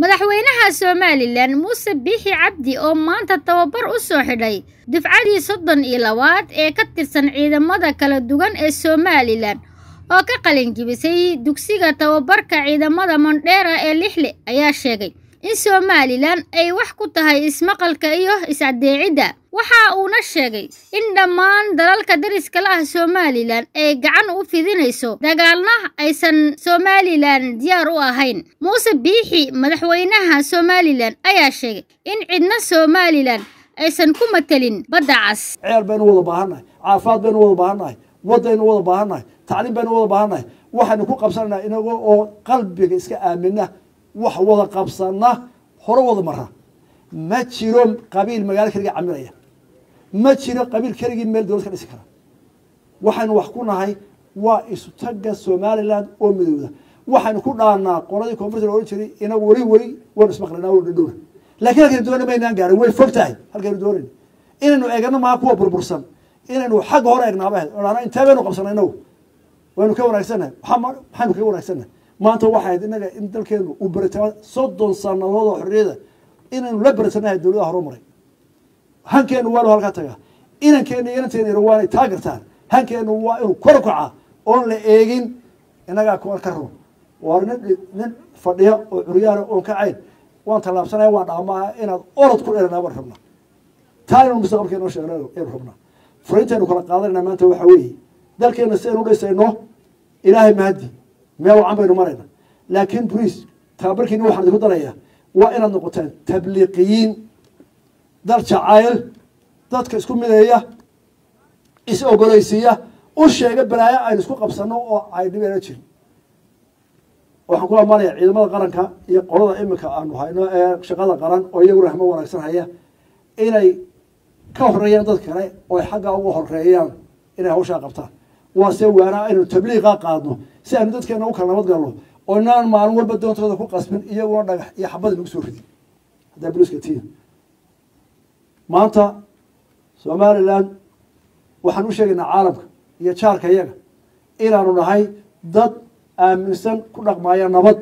madaxweynaha somalilan muuse biixi cabdi oo maanta tababar u soo xidhay dufcadii soddon iyo labaad ee ka tirsan ciidamada kala duwan ee somalilan oo ka qalinjibisay dugsiga tababarka ciidamada mondheera ee lixle ayaa sheegay in somalilan ay wax ku tahay ismaqalka iyo is-caddeecidda waxa uuna sheegay in dhammaan dalalka dariska la ah somalilan ay gacan u fidinayso dagaalna aysan somalilan diyaar u ahayn muuse biixi madaxweynaha somalilan ayaa sheegay in cidna somalilan aysan ku matelin badda cas ceel baynu wada baahannahay caafimaad baynu wada baahannahay waddaynu wada baahannahay tacliim baynu wada baahannahay waxaynu ku qabsananaa inagoo oo qalbiga iska aamina wax wada qabsana hore wada mara ma jiro qabiil magaalo keligii camiraya ma jiro qabiil keligii meel dowlad ka dhisi kara waxaynu wax ku nahay waa isu tagga somaliland oo midowda waxaynu ku dhaanaa qoladii koonfurta ohan jiray inagu weli weli waynu ismaqlanaa waynu dhadhowna lakin halkaynu doona maynaan gaarin way fog tahay halkaynu doonayna inaynu eegano maha kuwa burbursan inaynu xagga hore eegnaaba ahayd odhana intee baynu qabsanay inagu waynu ka wanaagsannahay maxaynu kaga wanaagsannahay maanta waxay ahayd inaga in dalkeenu uu beritama soddon sanadood oo xorriyada inaynu la beritanahay dowladaha horumaray hankeenu waa inu halkaa tagaa inankeenu iyo inanteena waanay taagartaan hankeenu waa inuu kor kacaa oon la eegin inagaa kuwan ka run waa nin nin fadhiya oo curyaana oon ka cayn waan tallaabsanaya waan dhaamaa inaad orod ku dheranaa waan rabnaa taa inanu mustaqbalka inoo sheegna aynu rabnaa furintaynu kala qaadanayna maanta waxaa weeye dalkeena si aynu dhisayno ilaahay mahadi meel wacan baynu marayna laakiin boliis tababarkiina waxaan idinku darayaa waa inaad noqotaan tabliiqiyiin dal jacayl dadka isku mideeya is ogolaysiiya u sheega balaayo aynu isku qabsano oo ay dhibeena jirin waxaan ku amaanaya ciidamada qaranka iyo qolada imika aanu hayno ee shaqada qaran oo iyaguna rahmo wanaagsan haya inay ka horeeyaan dad kale oo ay xaggaa uga horeeyaan inay hawshaa qabtaan waa se waana aynu tabliiqa qaadno si aynu dadkeena u kala nabad galno oo inaan maalin walba doontooda ku qasbin iyaguna dhagax iyo xabadi nagu soo ridi haddaa boliska tia maanta somalilan waxaan u sheegaynaa caalamka iyo jaarka iyaga inaanu nahay dad aaminsan ku dhaqmaaya nabad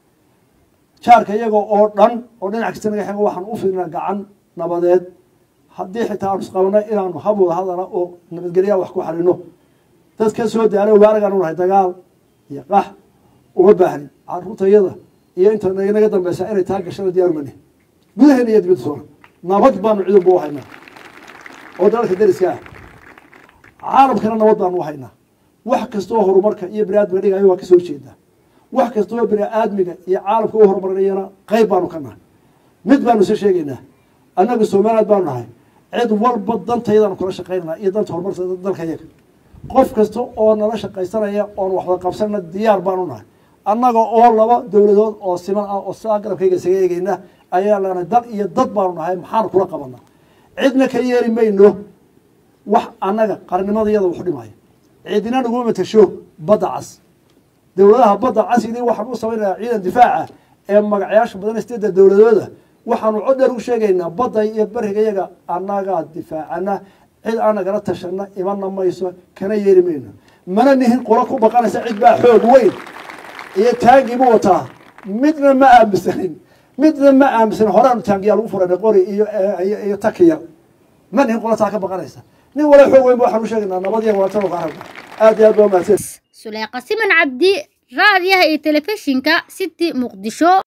jaarka iyaga oo dhan oo dhinac kasta naga xego waxaan u fidnaa gacan nabadeed haddii xitaa aanu isqabanay inaanu hab wada hadala oo nabadgelyaa wax ku xalino dad ka soo daalo waaragaan u nahay dagaal iyo qax uma baahnin caruurtayada iyo inta naga dambeysa inay taa gashada diyaaru mani gudaheena iyo dibadda soona nabad baanu ciidanba u haynaa oo dalalka dariska ah caalamkana nabad baanu u haynaa wax kastoo horumarka iyo bini aadmiga dhigayo waa kasoo jeedaa wax kastoo bini aadmiga iyo caalamka u horumarinayana qeyb baanu ka nahay mid baanu isa sheegaynaa annaga somaliland baanu nahay cid walba dantayadaanu kula shaqaynana iyo danta horumarka dalka iyaga qof kasta oo nala shaqaysanaya oon waxwada qabsanna diyaar baanu nahay annaga oo laba dowladood oo siman ah oo saa garabkayga isaga eegeyna ayaa lana dal iyo dad baanu nahay maxaanu kula qabana cidna ka yeeri mayno wax annaga qarnimadayada waxu dhimaya cidina naguma matasho badda cas dowladaha badda casili waxaan u samaynayaa ciidan difaaca ee magacayaasha badan sideedda dowladooda waxaanu cod dheer u sheegaynaa badda iyo beriga yaga annagaa difaacana cid aan nagala tashana imana mayso kana yeeri mayno mana nihin qolo ku baqanaysa cid baa xoog weyn iyo taangiibu wataa midna ma aaminsanin midna ma aaminsanin horeanu taangiyaa lagu furana qori iyo iyo takiya ma nihin qolo taa ka baqanaysa nin wala xoog weyn ba waxaan u sheegaynaa nabad iyo walaatano ka aragna aad iyo aad baa mahadsan suleeqa siman cabdi raadiyaha iyo telefishinka city muqdisho